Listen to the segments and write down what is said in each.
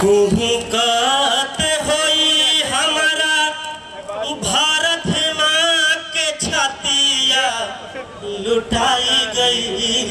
कुहुकात होई हमारा भारत माँ के छातिया लुटाई गई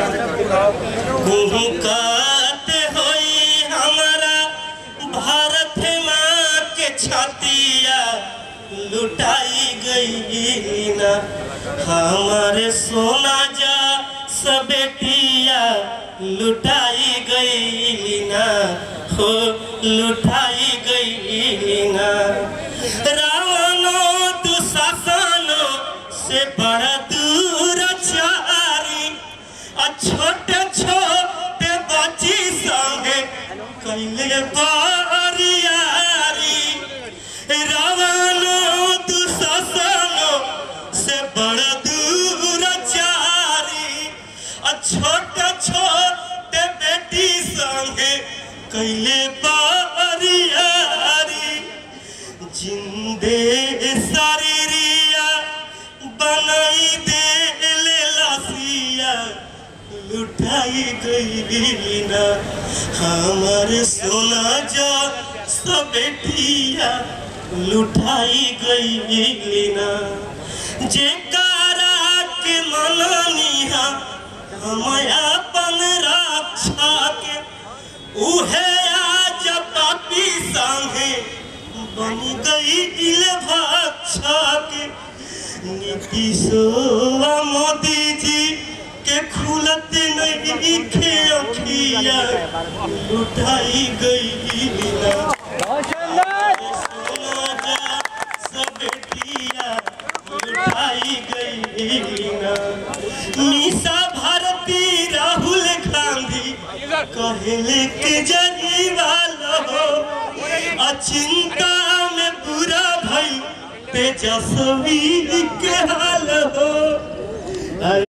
कुहुकात होई हमारा भारत माँ के छातिया लुटाई गई ना हमारे सोना जा सबेटिया लुटाई गई ना हो लुटाई गई ना रावणो दुशासनो से बड़ा दूर चारी आ छोटे छोटे बच्ची संगे कैले बारियारी रावणो दुशासनो से बड़ा दूर चारी आ छोटे छोटे बेटी संगे कैले बारियारी जिंदे शरीरिया बनाई दे ले लासिया लुटाई गई ना हमारे सोना जा सब बेटिया लुटाई गई ना जे कारा के मननिया हम अपन रक्षा के उहे आज पापी संगे बन गई इल भाक्षा के नीतीशो मोदी जी के खुलत नहीं खे अखिया लुटाई गई ना सोना जा सब बेटिया लुटाई गई ना मीसा भारती राहुल गांधी कहले के जरी वाला हो अचिंता में पूरा भई तेजस्वी के हाल हो